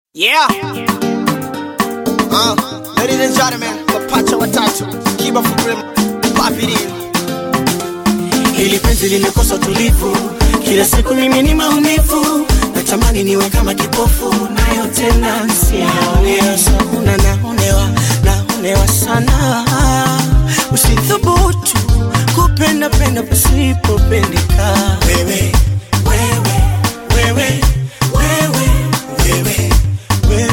Yeah. Uh, ladies and gentlemen, mapacha watatu kiba fukrim papiri Hili penzi limekosa utulivu, kila siku mimi ni maumivu, natamani niwe kama kipofu, nayo tena nsiyaonea sana, naonewa naonewa sana, usithubutu kupenda penda pasipopendeka. Wewe wewe wewe wewe wewe wewe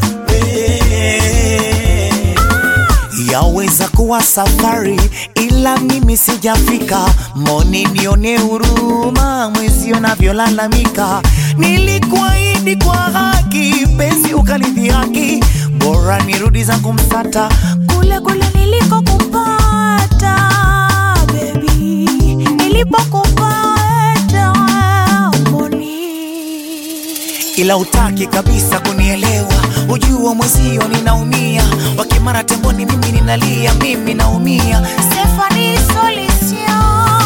wewe Yaweza kuwa safari ila mimi sijafika, mboni nione huruma mwezi unavyolalamika. Nilikuahidi kwa haki, penzi ukalidhihaki, bora nirudi zangu Msata kule kule nilikokupata baby, nilipokupata mboni ila utaki kabisa kunielewa, ujua mwezio ninaumia, wakimara temboni mimi ninalia, mimi naumia. Stephanie Solution.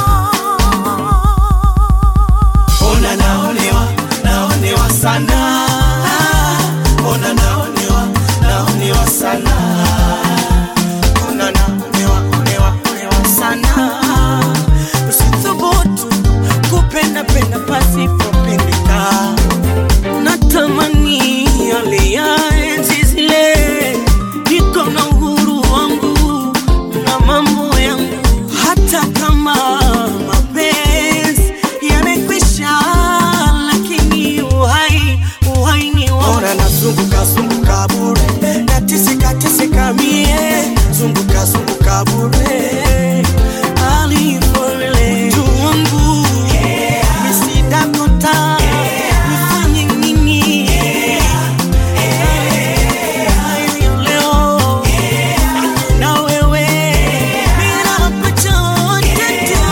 Ona naonewa, naonewa sana. Ona naonewa, naonewa sana. Ona naonewa, onewa, onewa sana. Usithubutu kupenda penda pasipopendeka. Natamani yale ya enzi zile, niko na uhuru wangu na mambo yangu, hata kama mapenzi yamekwisha, lakini uhai uhai ni wangu. Ona nazunguka zunguka bure, natisika tisika mie, zunguka zunguka bure, alifolele tu wangu misidakota nifanye nini? Hayo leo na wewe bila chochote tu.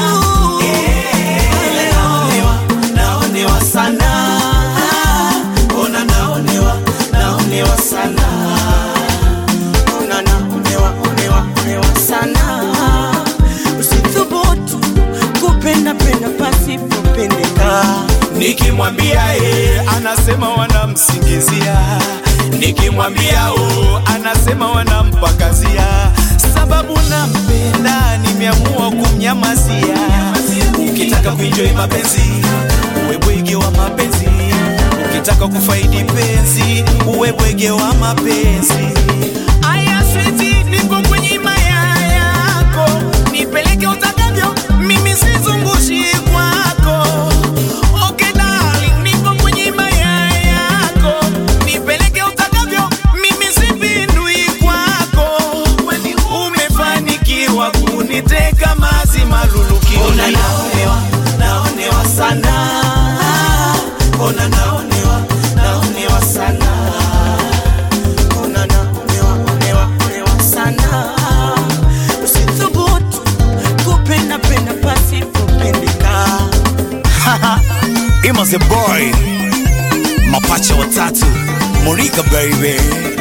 Naonewa, naonewa sana. Ona naonewa, naonewa sana. Ona naonewa, onewa, onewa sana. Usithubutu kupenda penda pasipopendeka. Nikimwambia e, anasema wanamsingizia. Nikimwambia o, anasema wanampakazia. Sababu nampenda, nimeamua kumnyamazia. Ukitaka kuenjoy mapenzi, uwe bwege wa mapenzi. Ukitaka kufaidi penzi, uwe bwege wa mapenzi. Aya switi, niko kwenye himaya yako, nipeleke utakavyo, mimi sizungushi kwako. Okay darling, nipo kwenye himaya yako, nipeleke utakavyo, mimi sipindui kwako. Kwani umefanikiwa kuniteka mazima luluki. Ona naonewa, naonewa sana. Ona naonewa, naonewa sana. Ona naonewa, onewa, onewa sana. Usithubutu kupenda penda pasipopendeka. Imaze boy, mapacha watatu, Monica baby